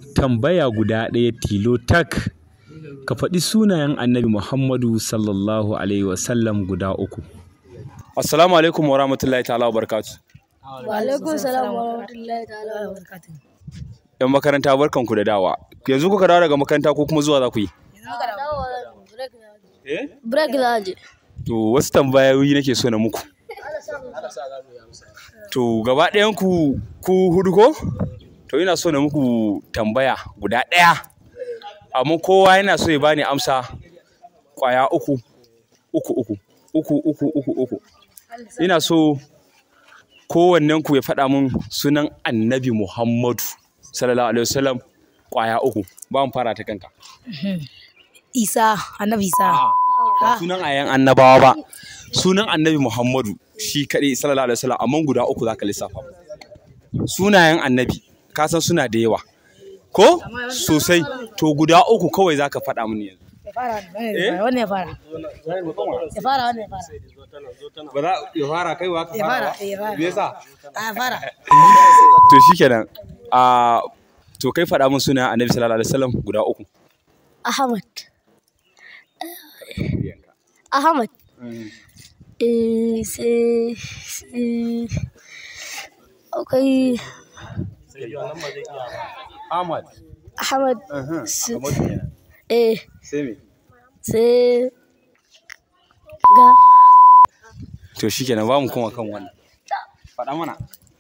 tambaya guda ɗaya tilo tak ka faɗi sunayen annabi muhammadu sallallahu alaihi wasallam guda uku assalamu alaikum wa rahmatullahi ta'ala wa barakatu Wa alaikum salam wa rahmatullahi ta'ala wa barakatuh. yan makaranta barkanku da dawa yanzu kuka dawo daga makaranta ko kuma zuwa za ku yi Break za je. to wasu tambayoyi nake so na muku to gaba ɗayan ku ku hudu ko to ina so na muku tambaya guda ɗaya amma kowa yana so ya bani amsa kwaya uku uku uku uku uku uku uku ina so kowannen ku ya faɗa min sunan annabi muhammadu sallallahu alaihi wasallam kwaya uku ba mu fara ta kanka Isa, annabi Isa. ba sunan ayan annabawa ba sunan annabi muhammadu shi kaɗai sallallahu alaihi wasallam amma guda uku zaka lissafa sunayen annabi ka san suna da yawa ko sosai to guda uku kawai zaka faɗa mini yanzu Ya fara wannan ya fara. Ya fara wannan ya fara. ba za ya fara kaiwa ka Ya fara, ya fara. me yasa A ya fara. to shikenan a to kai faɗa min sunayen annabi sallallahu alaihi wasallam guda uku Ahmad. Ahmad. Eh, sai sai akwai Ahmad Ahmad. sai- Eh, sai me sai ga to shikenan ba mu kuma kan wannan faɗa mana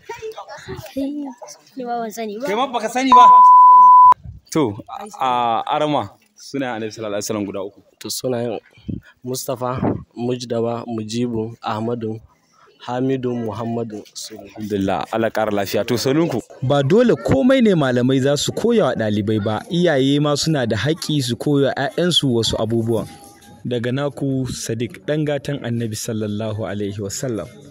ni ba ban sani ba. kai ma baka sani ba to a arama suna annabi sallallahu alaihi wasallam guda uku to sunayen mustapha mujdaba mujibu ahmadu hamidu muhammadu su alhamdulillah Allah ƙara lafiya to sanunku ba dole komai ne malamai za su koya wa ɗalibai ba iyaye ma suna da haƙƙi su koya wa 'ya'yansu wasu abubuwan daga naku sadiq ɗan gatan annabi sallallahu alaihi wasallam